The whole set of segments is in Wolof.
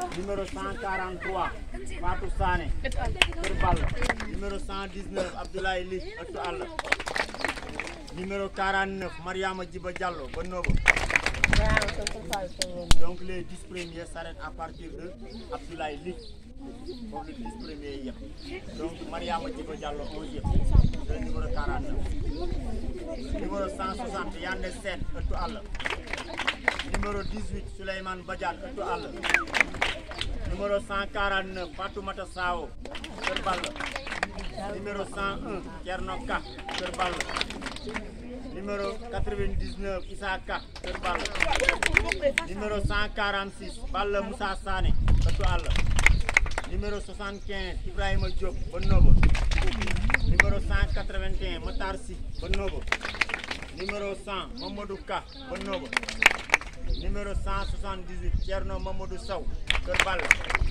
numéro 143 Fatou Sané Kër Balla numéro 119 Abdoulaye Ly ëttu àll numéro 49 Mariama Djiba Diallo ba Nobo donc les 10 premiers s'arrêtent à partir de Abdoulaye Ly foofu le 10 premiers yëpp donc Mariama Djiba Diallo 11 yëpp le numéro 49 numéro 160 Yande Sène ëttu àll numéro 18 Souleymane Badiane ëttu àll numéro 149 Fatoumata Sao Kër Balla numéro 101 Thierno Ka Kër Balla numéro 99 Issa Ka Kër Balla numéro 146 Balla Moussa Sané ëttu àll numéro 75 Ibrahima Diop ba Nobo numéro 181 Matar Sy ba Nobo numéro 100 Mamadou Ka ba Nobo numéro 178 Thierno Mamadou Sow Kër Balla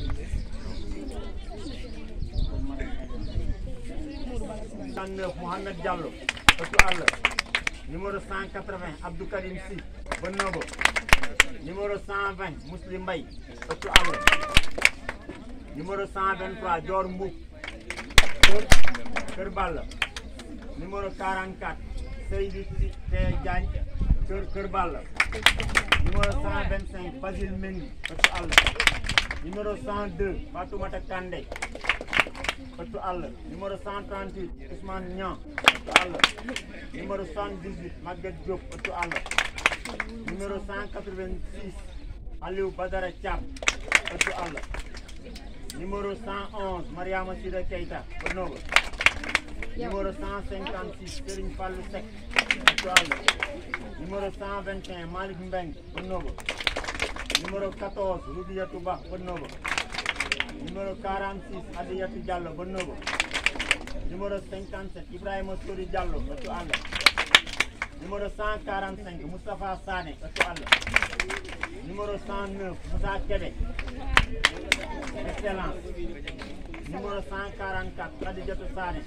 neuf Mohamed Diallo ëttu àll numéro 180 Abdou Karim Sy ba Nobo numéro 120 Muslim Mbaye ëttu àll numéro 123 Dior Mbouk Kër Kër Balla numéro 44 Seydou Té Diagne Kër Kër Balla numéro 125 Basile Mendy ëttu àll numéro 102 Fatoumata Kandé ëttu àll numéro 138 Ousmane Niang ëttu àll numéro 78 Maguette Diop ëttu àll numéro 186 Aliou Badara Thiam ëttu àll numéro 111 Mariama Sida Keita ba Noba numéro 156 Serigne Fallou Seck ëttu àll numéro 121 Malick Mbeng ba Noba numéro 14 Roudiatou Ba ba Noba numéro 46 Adiyatou Diallo ba Noba numéro 57 Ibrahima Sori Diallo ëttu àll numéro 145 Moustapha Sané ëttu àll numéro 109 Moussa Kébé excellence numéro 144 Khadijatou Sané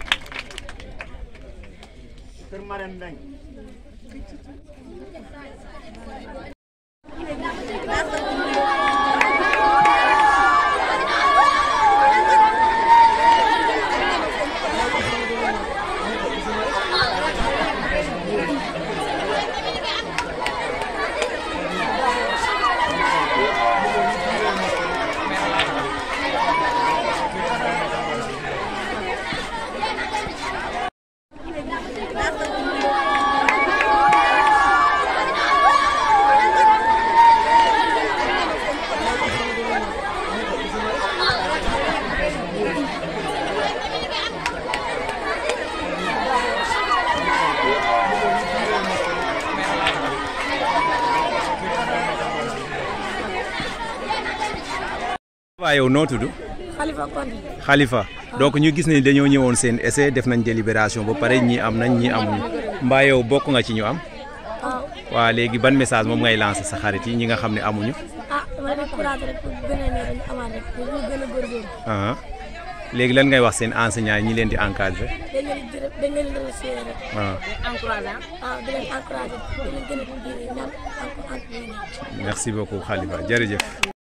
Kër Marème Mbeng waaw yow noo tudd Khalifa Konte Khalifa donc ñu gis ne dañoo ñëwoon seen essai def nañ délibération ba pare ñii am nañ ñii amuñu mbaa yow bokk nga ci ñu am waaw waa léegi ban message moom ngay lancer sa xarit yi ñi nga xam ne amuñu ah dama leen courage rek pour beneen yoon ñu amaat rek pour ñu gën a góorgóorlu ah léegi lan ngay wax seen enseignants yi ñi leen di encadré dañ leen di dañ leen di remercier rek ah encouragé ah di leen encouragé di leen gën a ñaan encore encouragé merci beaucoup Khalifa jërëjëf